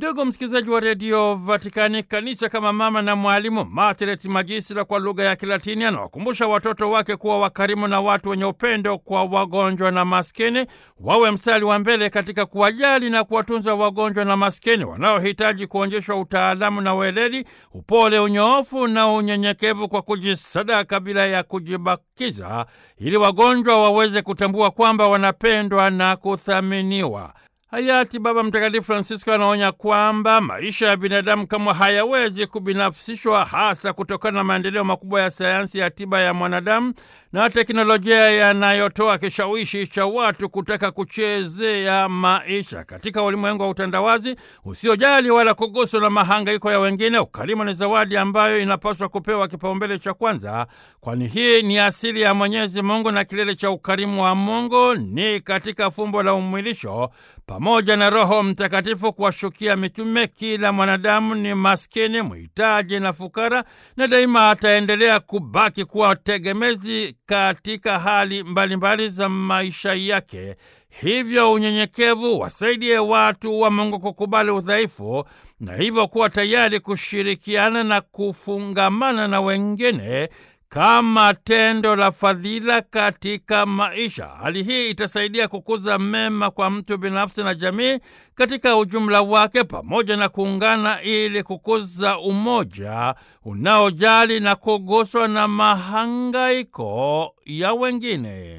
Ndugu msikilizaji wa redio Vatikani, kanisa kama mama na mwalimu Margaret Magisila kwa lugha ya Kilatini anawakumbusha watoto wake kuwa wakarimu na watu wenye upendo kwa wagonjwa na maskini, wawe mstari wa mbele katika kuwajali na kuwatunza wagonjwa na maskini wanaohitaji kuonyeshwa utaalamu na weledi, upole, unyoofu na unyenyekevu kwa kujisadaka bila ya kujibakiza, ili wagonjwa waweze kutambua kwamba wanapendwa na kuthaminiwa. Hayati Baba Mtakatifu Francisco anaonya kwamba maisha ya binadamu kama hayawezi kubinafsishwa, hasa kutokana na maendeleo makubwa ya sayansi ya tiba ya mwanadamu na teknolojia yanayotoa kishawishi cha watu kutaka kuchezea maisha. Katika ulimwengu wa utandawazi usiojali wala kuguswa na mahangaiko ya wengine, ukarimu ni zawadi ambayo inapaswa kupewa kipaumbele cha kwanza, kwani hii ni asili ya Mwenyezi Mungu na kilele cha ukarimu wa Mungu ni katika fumbo la umwilisho pamoja na Roho Mtakatifu kuwashukia mitume. Kila mwanadamu ni maskini, mhitaji na fukara, na daima ataendelea kubaki kuwa tegemezi katika hali mbalimbali mbali za maisha yake. Hivyo unyenyekevu wasaidie watu wa Mungu kukubali udhaifu na hivyo kuwa tayari kushirikiana na kufungamana na wengine kama tendo la fadhila katika maisha. Hali hii itasaidia kukuza mema kwa mtu binafsi na jamii katika ujumla wake, pamoja na kuungana ili kukuza umoja unaojali na kuguswa na mahangaiko ya wengine.